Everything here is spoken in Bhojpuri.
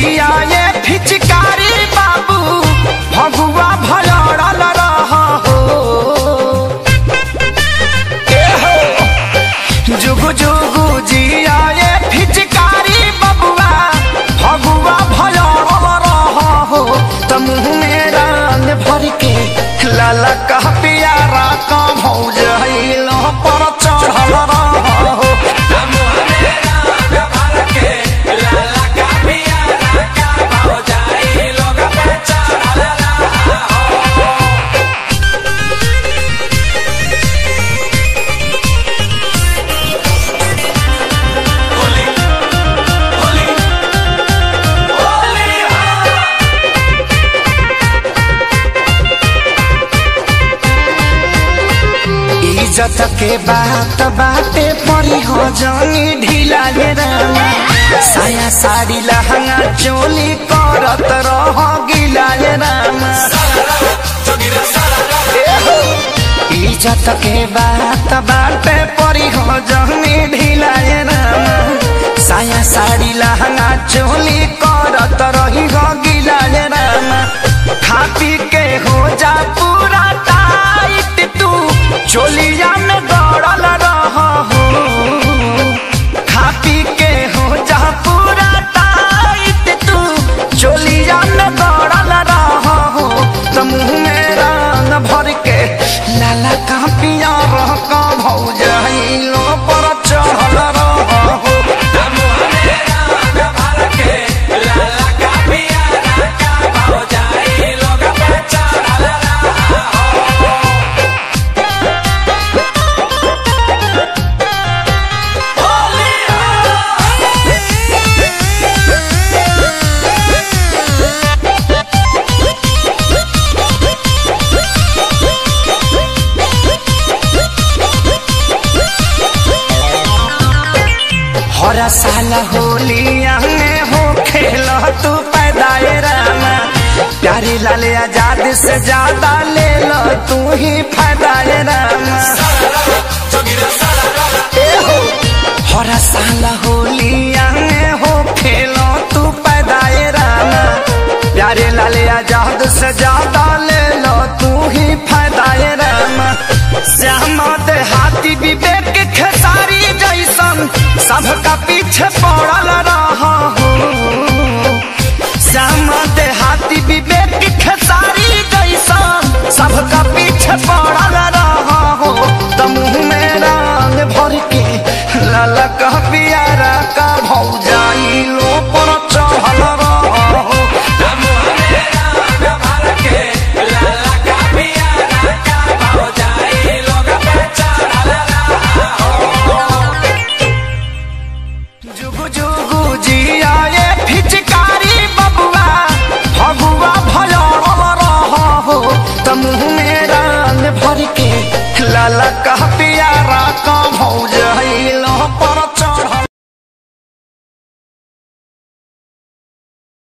जिया ये फिचकारी बाबू भगुआ भलड़ल रह हो ए हो जुगु जुगु जिया ये फिचकारी बबुआ भगुआ भलड़ल रह हो त मुँह में रंग भर के लाला कह पियारा का भौज हिलो पर चढ़ल रह हो इज्जत के बात बाटे परी हो जानी ढीला ये रामा साया साड़ी लहंगा चोली करत रह गिला ये रामा एहो, इज्जत के बात बाटे परी हो जानी ढीला ये रामा साया साड़ी लहंगा चोली करत रही हो गिला ये रामा खा पी के हो जा पूरा टाइट तू चोलिया में दौड़ल रह हो खा पी के हो जा पूरा टाइट तू चोलिया में दौड़ल रह हो त मुँह में रंग भर के लाला का पिया रह का भौज लो पर चढ़ल रह हो हर साल होलिया में हो खेल तू पैदाए रामा प्यारी लाल आजाद से ज्यादा ले लो तू ही फायदाए रामा ए हो, हर साल होलिया में हो खेल तू पैदाए रामा प्यारे लाल आजाद से ज्यादा ले लो तू ही फायदाए रामा श्यामा देहाती विवेक खेसारी जैसन सबका पीछे पड़